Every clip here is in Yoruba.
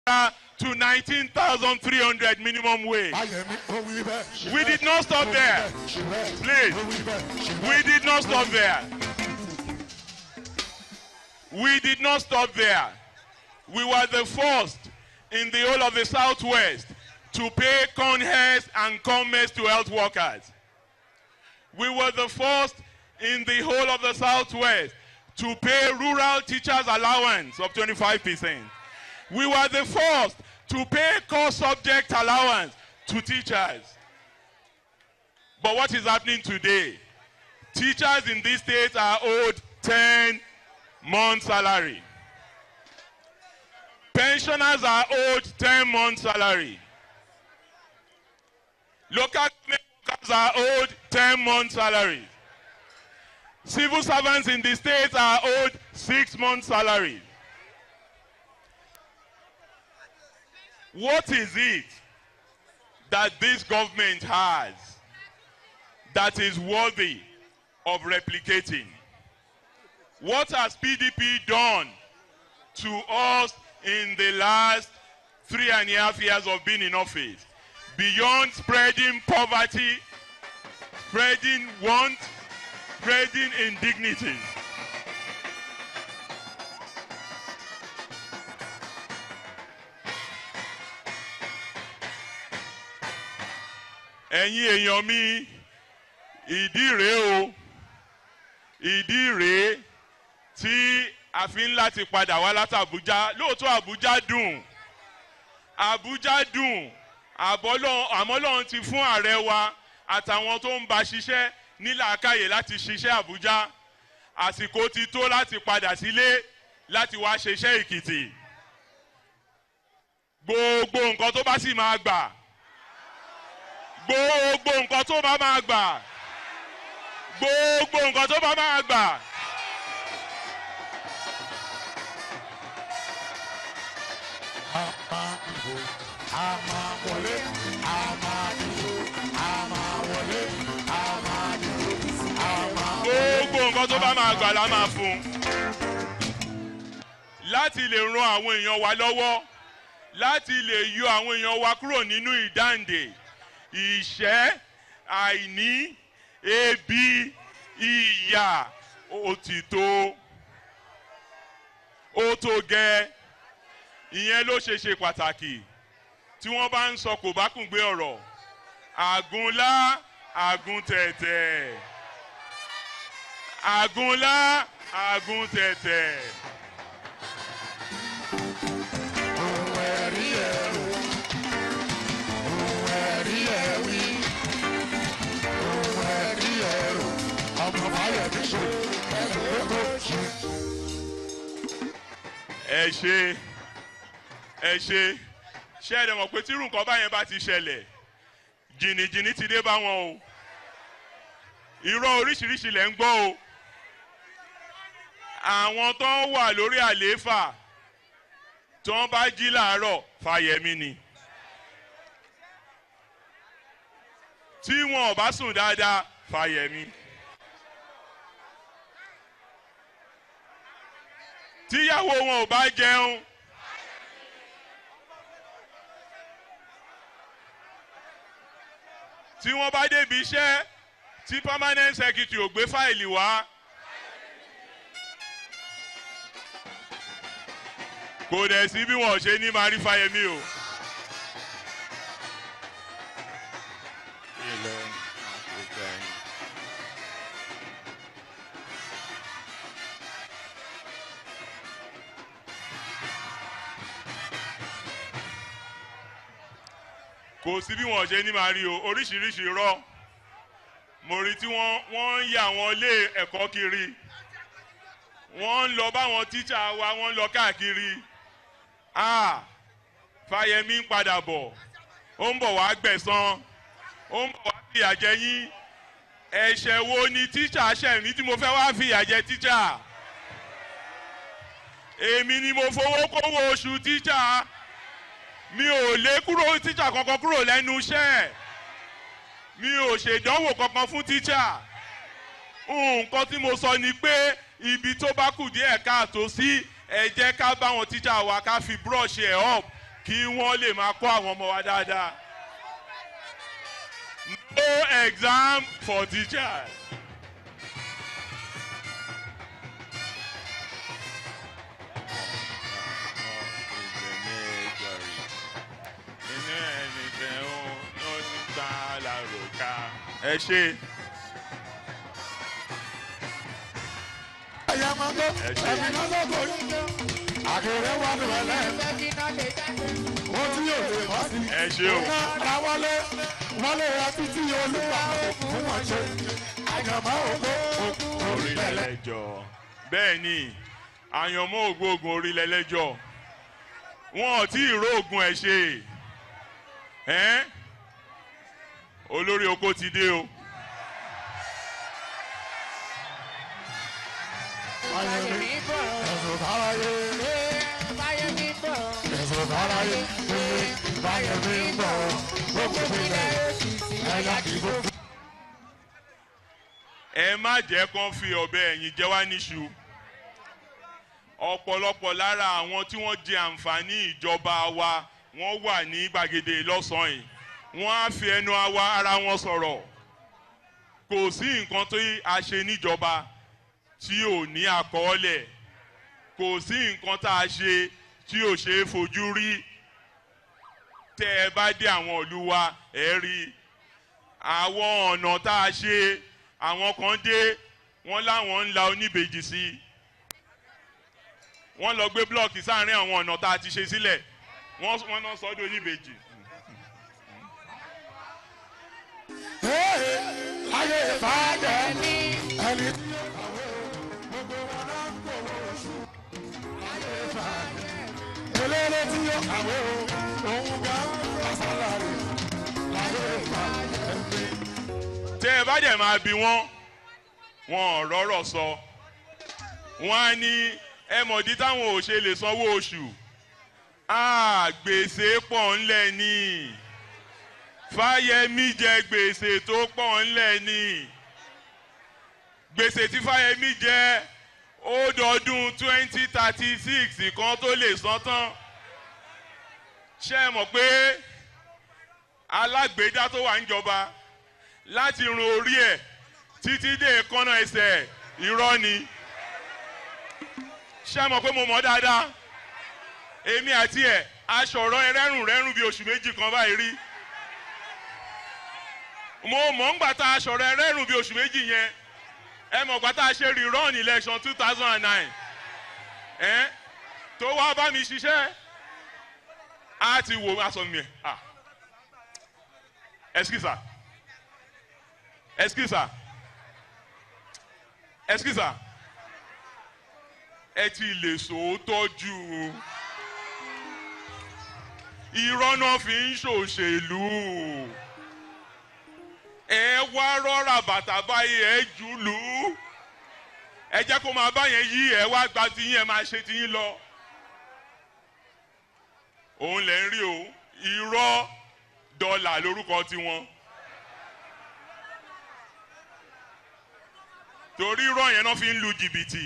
to 19,300 minimum wage. Ayẹ̀mí ó wí bẹ́ẹ̀. ṣe We bẹ́ẹ̀, did not stop ó wí there. bẹ́ẹ̀, ṣe bẹ́ẹ̀, Please. ó wí bẹ́ẹ̀, ṣe We bẹ́ẹ̀. did not stop there. We did not stop there. We were the first in the whole of the Southwest to pay conhests and comments to health workers. We were the first in the whole of the Southwest to pay rural teachers allowance of 25%. We were the first to pay core subject allowance to teachers. But what is happening today? Teachers in these states are owed 10 months salary. Pensioners are owed 10 months salary. Local government workers are owed 10 months salary. Civil servants in the states are owed 6 months salary. What is it that this government has that is worthy of replicating? What has PDP done to us in the last three and a half years of being in office? Beyond spreading poverty, spreading want, spreading indignity. ẹ̀yin èèyàn mi ìdí rèé o ìdí rèé tí a fi ń láti padà wá láti Àbújá lóòótọ́ Àbújá dùn Àbújá dùn àbọ́lọ́- àmọ́ Ọlọ́run ti fún ààrẹ wa àtàwọn tó ń bá ṣiṣẹ́ nílàákàyè láti ṣiṣẹ́ Àbújá àsìkò ti tó láti padà sílé láti wá ṣiṣẹ́ Èkìtì gbogbo nǹkan tó bá sì máa gbà gbogbo nǹkan tó bá máa gbà gbogbo nǹkan tó bá máa gbà A máa dìbò, a máa wọlé, a máa dìbò, a máa wọlé, a máa dìbò, a máa gbogbo nǹkan tó bá máa gbà la máa fún un láti lè ran àwọn èèyàn wa lọ́wọ́ láti lè yọ àwọn èèyàn wa kúrò nínú ìdáǹdè ìṣẹ́ àìní ebi ìyà òtítọ́ ó tó gẹ́ ìyẹn ló ṣe ṣe pàtàkì tí wọ́n bá ń sọ kò bá kùn gbé ọ̀rọ̀ àgúnlá àgúntẹ̀tẹ̀ àgúnlá àgúntẹ̀tẹ̀. ohun ẹ̀rí ẹ̀rù, ohun ẹ̀rí ẹ̀wí, ohun ẹ̀rí ẹ̀rù, ọmọ Fáyẹ̀mí ṣe ẹ̀rù gbogbo ṣe. ẹ ṣe ẹ ṣe ṣé ẹ dẹ̀ mọ̀ pé tí irú nǹkan báyẹn bá ti ṣẹlẹ̀ jìnnìjìnnì ti dé bá wọn o irọ́ oríṣiríṣi lẹ̀ ń gbọ́ o àwọn tó ń wà lórí àlééfà tó ń bá jí làárọ̀ Fáyẹ̀mí ni tí wọn ò bá sùn dáadáa Fáyẹ̀mí. tíyàwó wọn ò bá jẹun tí wọ́n bá débi iṣẹ́ tí permanent secretary ò gbé fáìlì wá kò dẹ̀ sí bí wọn ò ṣe ní máa rí Fáyẹmí o. ilẹ̀ àṣekẹ́ yìí. kò sí bí wọn ṣe ní máa rí o oríṣiríṣi irọ́ mo rí tí wọ́n wọ́n ń yà wọ́n lé ẹ̀kọ́ kiri wọ́n ń lọ báwọn tíṣà wa wọ́n ń lọ káàkiri ah Fáyẹmí ń padà bọ̀ ó ń bọ̀ wá gbẹ̀san ó ń bọ̀ wá fìyà jẹ yín ẹ̀ṣẹ̀ wo ni tíṣà ṣẹ̀ mí tí mo fẹ́ wá fìyà jẹ tíṣà èmi ni mo fowó kówó oṣù tíṣà mi ò lé kúrò tíṣà kankan kúrò lẹ́nu iṣẹ́ mi ò ṣèdánwò kankan fún tíṣà nǹkan tí mo sọ ni pé ibi tó bá kù díẹ̀ káàtó sí ẹ jẹ́ ká bá wọn tíṣà wa ká fi brush ẹ̀ up kí wọ́n lè máa kọ́ àwọn ọmọ wa dáadáa. No exam for teachers. ẹ ṣe ẹ̀yà máa gbọ́ Ẹ ṣé. ẹ̀mí náà lọ́kọ̀ yín àkèrè wà ní wẹ̀lẹ́ wọ́n tí yóò lè wá sí. ẹ ṣe o ra wọlé wọlé àti tí olùkọ́ fún wọn ṣe àyàmọ́ ògbó orílẹ̀ orílẹ̀-ẹlẹ́jọ́ bẹ́ẹ̀ ni àyànmọ́ ògbóògùn orílẹ̀-ẹlẹ́jọ́ wọn ò tí ì róògùn ẹ̀ ṣe ẹ́n olórí oko ti dé o ẹ̀sùn táráyé ẹ̀sùn táráyé báyẹ̀ mi ń bọ̀ gbogbo ìpínlẹ̀ ẹ̀yà dìbò fún. ẹ má jẹ́ kán fi ọ̀bẹ ẹ̀yìn jẹ wá níṣu ọ̀pọ̀lọpọ̀ lára àwọn tí wọ́n jẹ àǹfààní ìjọba wa wọ́n wà ní gbàgede lọ́sàn-án yìí wọ́n á fi ẹnu àwa ara wọn sọ̀rọ̀ kò sí nǹkan tó a ṣe níjọba tí ò ní àkọọ́lẹ̀ kò sí nǹkan tá a ṣe tí ò ṣe é fojú rí tẹ́ ẹ bá dé àwọn ìlú wa ẹ rí i àwọn ọ̀nà tá a ṣe àwọn kan dé wọ́n láwọn ń la oníbejì sí i wọ́n lọ gbé blọọkì sáàrin àwọn ọ̀nà tá a ti ṣe sílẹ̀ wọ́n wọ́n náà sọ́dọ̀ oníbejì. ayé ìbàdàn ẹni tí ó kàwé gbogbo wọn náà ń gbòòrò oṣù ayé ìbàdàn eléré tí ó kàwé o òun gan lọ́sàlárì ayé ìbàdàn ẹni. tẹ́ ẹ bá dẹ̀ máa bi wọ́n wọn ò rọ́rọ̀ sọ wọ́n á ní ẹ mọ̀dí táwọn ò ṣe lè sanwó oṣù Ah, gbèsè pọ̀ ńlẹ̀ ni fáyẹmí jẹ gbèsè tó pọ̀ ńlẹ̀ ni gbèsè tí fáyẹmí jẹ ó dọdún twenty thirty six kan tó lè san tán ṣé ẹ mọ̀ pé alágbèédá tó wà ń jọba láti run orí ẹ̀ títí dé kọ́nà ẹsẹ̀ irọ́ ni ṣé ẹ mọ̀ pé mo mọ̀ dáadáa èmi àti ẹ̀ aṣọ̀rọ̀ ẹrẹ́rùn rẹ́rùn bíi oṣù méjì kan báyìí rí mo mọ̀ ń gbà tá aṣọ̀rọ̀ ẹrẹ́rùn bíi oṣù méjì yẹn ẹ mọ̀ gbà tá a ṣe rerun election two thousand and nine ẹ tó wá bá mi ṣiṣẹ́ á ti wò aṣọ mi ẹ̀ ah excuse excuse excuse ẹ ti lè sòótọ́ jù ú irọ́ náà fi ń ṣòṣèlú ẹ wá rọ́ra bàtà báyìí ẹ jù lù ú ẹ jẹ́ kó máa bá yẹn yí ẹ wá gba tiyín ẹ máa ṣe tiyín lọ òun lẹ̀ ń rí o irọ́ dọ́là lórúkọ tiwọn torí irọ́ yẹn náà fi ń lu jìbìtì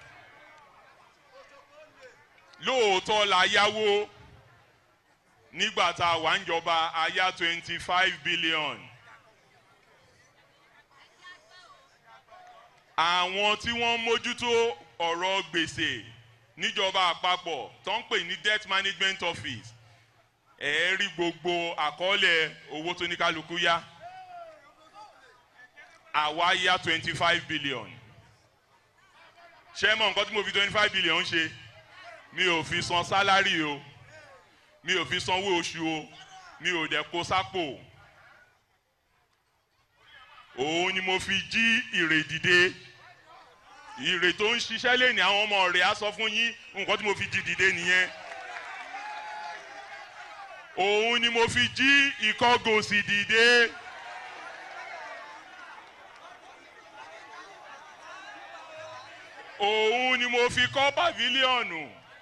lóòótọ́ la yáwó nígbà tá a wà ń jọba a yá twenty five billion. àwọn tí wọ́n mójútó ọ̀rọ̀ gbèsè níjọba àpapọ̀ tó ń pè ní debt management office ẹ̀ rí gbogbo àkọọ́lẹ̀ owó tó ní kálukú yá àwa yá twenty five billion ṣé mọ̀ nǹkan tí mo fi twenty five billion ṣe mi ò fi san sálárì o mi ò fi sanwó oṣù o mi ò dẹ̀ kó sápò òun ni mo fi jí ìrè dìde ìrè tó ń ṣiṣẹ́ lé ní àwọn ọmọ rẹ̀ á sọ fún yín nǹkan tí mo fi jí dìde nìyẹn òun ni mo fi jí ìkọ́gòsì dìde òun ni mo fi kọ́ pàfílíọ̀nù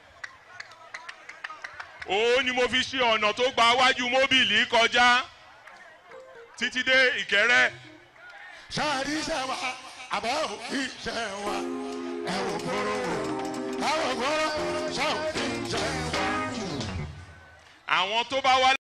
òun ni mo fi ṣe ọ̀nà tó gba wájú móbìlì kọjá títí dé ìkẹrẹ́ sáàrí iṣẹ́ wa àbẹ̀ ò iṣẹ́ wa ẹ wò gbòòrò wò káwọ̀ gbòòrò sáà iṣẹ́ wa. àwọn tó bá wá